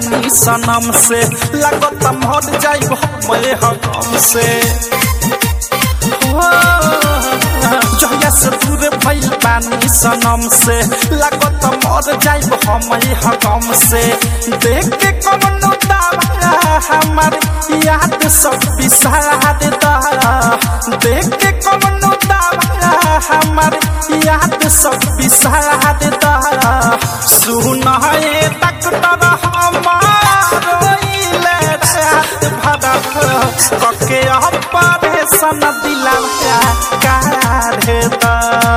बानी सनम से लगत मर जाइब मैं हम से हो, जहिया से दूर भइल बानी सनम से लगत मर जाइब हम हम से देख के कमनो दावा हमार याद सब बिसार दा देख के कमनो दावा हमार याद सब बिसार दा सुन हे डॉक्टर हमार रोइले रात भर कके ऑपरेशन दिला काढ़े दा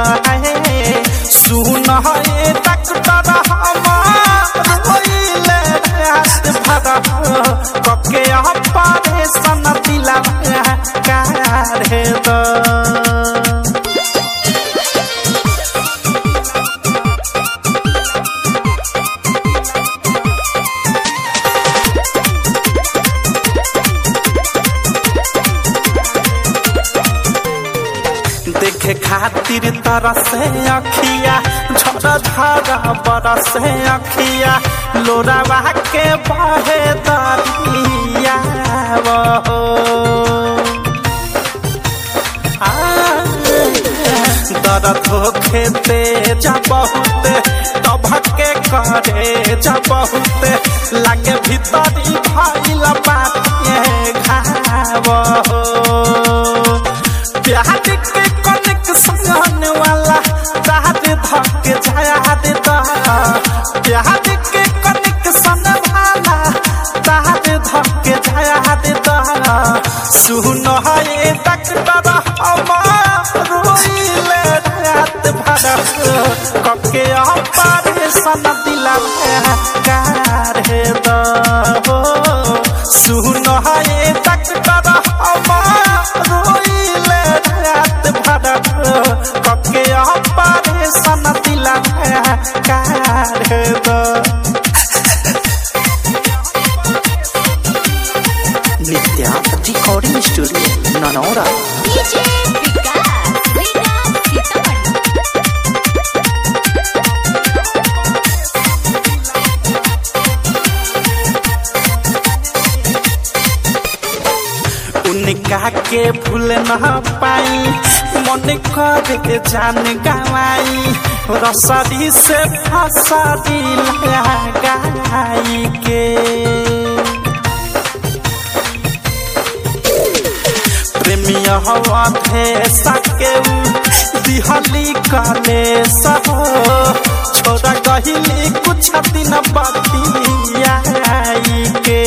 सुन हे डॉक्टर हमार रोइले रात भर कके ऑपरेशन दिला काढ़े दा देखे खातिर तरसे अखिया झर झर बरसे अखिया लोरावा के बहे दरिया हो दर्द होखे तेज बहुत तभके करे जा बहुत लागे भीतरी भइल बाटे घाव हो प्यार के कनेक्शन वाला रात धके जाया दे दा प्यार के कनेक्शन वाला रात धके जाया दे दा सुन हे डॉक्टर हमार रोइले रात भर कके ऑपरेशन दिला कार हे दा हो सुन हे डॉक्टर हमार रोइले रात भर कके ऑपरेशन दिला कार हे दा Nitya recording studio Nanaura DJ Vikas Vikas Sitamarhi उनका के भूल न पाई मन कर के जान गवाई रसरी से फसरी लगाई के प्रेमिया हवा थे सके दिहली काले सब छोड़ा गहिली कुछ दिन बतियाई के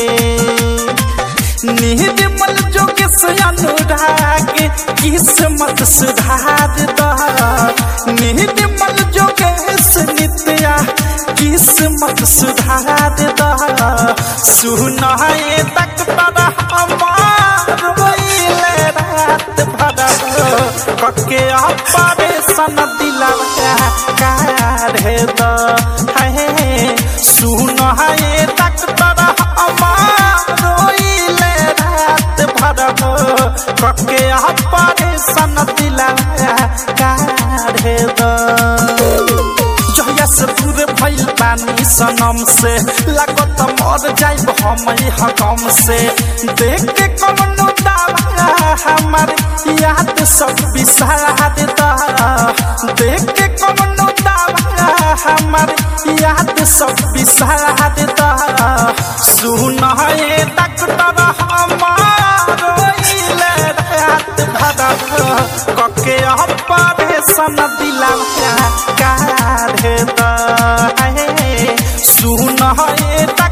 निर्मल जोग से अनुराग किस्मत सुधार दा निर्मल जोग से नित्या किस्मत सुधार दा सुन हे डॉक्टर हमार रोइले रात भर कके ऑपरेशन दिला काढ़े दा हे सुन हे डॉक्टर हमार रोइले रात भर कके ऑपरेशन दिला काढ़े दा जहिया से दूर भइल बानी सनम से लागत मर जाइब हम हकम से देख के कमनो दावा हमार याद सब बिसार दा देख के कमनो दावा हमार याद सब बिसार दा सुन हे डॉक्टर हमार रोइले रात भर कके ऑपरेशन दिला काढ़े दा सुन हे